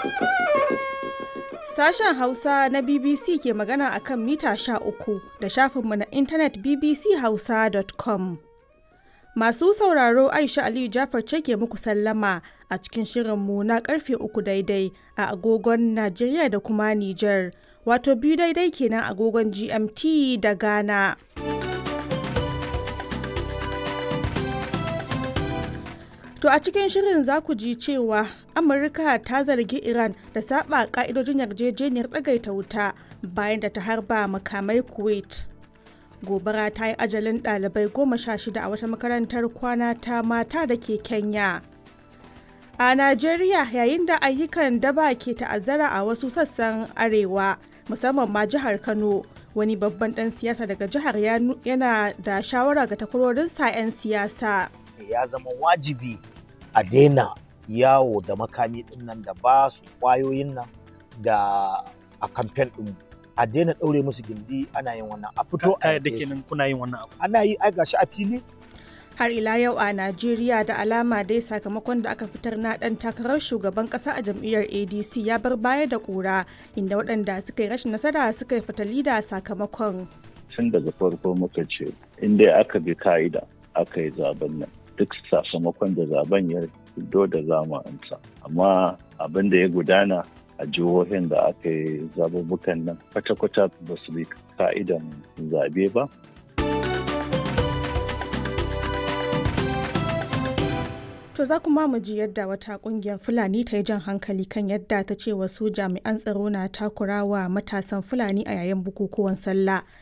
Sashen Hausa na BBC ke magana a kan mita uku da shafinmu na intanet bbchausa.com. Masu sauraro Aisha Aliyu Jafar ce ke muku sallama a cikin shirinmu na karfe uku daidai a agogon Najeriya da kuma Nijar, wato biyu daidai kenan agogon GMT da Ghana. To a cikin shirin za ku ji cewa Amurka ta zargi Iran da saba ka'idojin yarjejeniyar tsagaita wuta bayan da ta harba makamai Kuwait. Gobara ta yi ajalin ɗalibai goma sha shida a wata makarantar kwana ta mata da ke Kenya. A Najeriya yayin da ayyukan daba ke ta'azzara a wasu sassan arewa musamman ma jihar Kano wani babban ɗan siyasa daga jihar yana da shawara ga takwarorinsa 'yan siyasa. Ya zama wajibi a daina yawo da makami din nan da ba su kwayoyin nan da a kamfen din a daina ɗaure musu gindi ana yin wannan a fito a da kenan kuna yin wannan abu ana yi ai gashi a fili har ila yau a Najeriya da alama dai sakamakon da aka fitar na dan takarar shugaban kasa a jam'iyyar ADC ya bar baya da kura inda waɗanda suka yi rashin nasara suka yi fatali da sakamakon tun daga farko muka ce in dai aka bi ka'ida aka yi zaben nan duk sakamakon da zaben ya fito da zama amsa amma abin da ya gudana a jihohin da aka yi zabubukan nan kwata-kwata ba su bi ka'idan zabe ba To za kuma mu ji yadda wata kungiyar Fulani ta yi jan hankali kan yadda ta ce wasu jami'an tsaro na takurawa matasan Fulani a yayin bukukuwan sallah